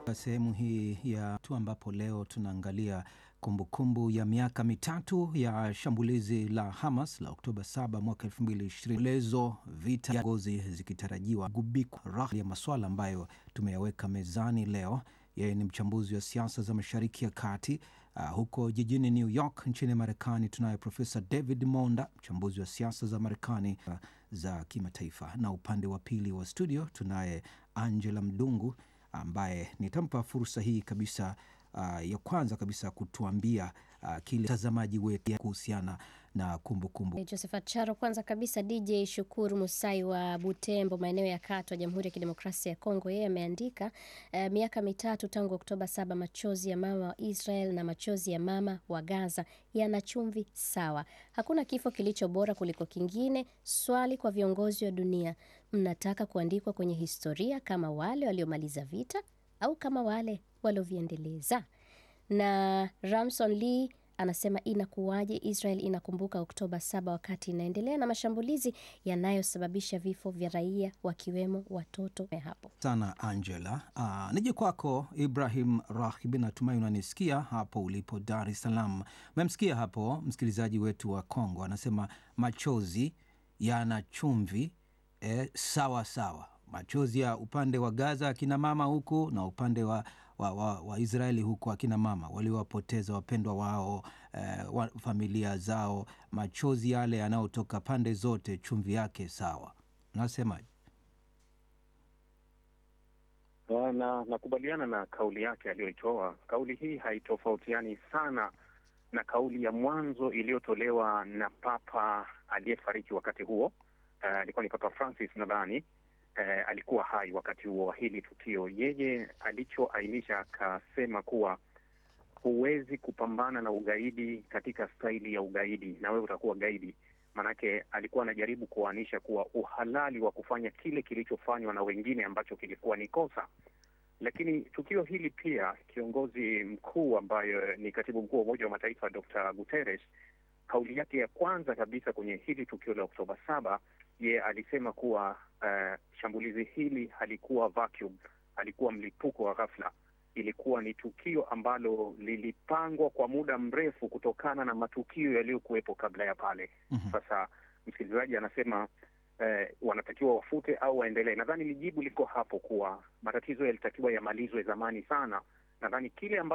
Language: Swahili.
Sehemu hii ya tu ambapo leo tunaangalia kumbukumbu ya miaka mitatu ya shambulizi la Hamas la Oktoba 7 mwaka 2020, lezo vita ya ngozi zikitarajiwa gubikwa raha ya maswala ambayo tumeyaweka mezani leo. Yeye ni mchambuzi wa siasa za Mashariki ya Kati. Uh, huko jijini New York nchini Marekani tunaye Profesa David Monda, mchambuzi wa siasa za Marekani uh, za kimataifa, na upande wa pili wa studio tunaye Angela Mdungu ambaye nitampa fursa hii kabisa uh, ya kwanza kabisa kutuambia uh, kile mtazamaji wetu kuhusiana na kumbukumbu kumbu. Josephat Charo, kwanza kabisa DJ Shukuru Musai wa Butembo, maeneo ya Katwa, Jamhuri ya Kidemokrasia ya Kongo, yeye ameandika uh, miaka mitatu tangu Oktoba saba, machozi ya mama wa Israel na machozi ya mama wa Gaza yana chumvi sawa. Hakuna kifo kilicho bora kuliko kingine. Swali kwa viongozi wa dunia, mnataka kuandikwa kwenye historia kama wale waliomaliza vita au kama wale walioviendeleza? Na Ramson Lee anasema inakuwaje Israel inakumbuka Oktoba saba wakati inaendelea na mashambulizi yanayosababisha vifo vya raia wakiwemo watoto hapo sana Angela. Uh, nije kwako Ibrahim Rahib, natumai unanisikia hapo ulipo Dar es Salaam. Memsikia hapo msikilizaji wetu wa Kongo anasema machozi yana chumvi eh, sawa sawa, machozi ya upande wa Gaza akina mama huku na upande wa wa, wa, wa Israeli huku akina mama waliowapoteza wapendwa wao eh, wa, familia zao, machozi yale yanayotoka pande zote, chumvi yake sawa. Unasemaje? Na nakubaliana na kauli yake aliyoitoa. Kauli hii haitofautiani sana na kauli ya mwanzo iliyotolewa na Papa aliyefariki wakati huo, alikuwa uh, ni Papa Francis nadhani. Uh, alikuwa hai wakati huo wa hili tukio. Yeye alichoainisha akasema kuwa huwezi kupambana na ugaidi katika staili ya ugaidi na wewe utakuwa gaidi. Maanake alikuwa anajaribu kuanisha kuwa uhalali wa kufanya kile kilichofanywa na wengine ambacho kilikuwa ni kosa. Lakini tukio hili pia, kiongozi mkuu ambayo ni katibu mkuu wa Umoja wa Mataifa Dr. Guterres, kauli yake ya kwanza kabisa kwenye hili tukio la Oktoba saba ye alisema kuwa uh, shambulizi hili halikuwa vacuum, halikuwa mlipuko wa ghafla. Ilikuwa ni tukio ambalo lilipangwa kwa muda mrefu kutokana na matukio yaliyokuwepo kabla ya pale. mm -hmm. Sasa msikilizaji anasema uh, wanatakiwa wafute au waendelee. Nadhani lijibu liko hapo kuwa matatizo yalitakiwa yamalizwe zamani sana. Nadhani kile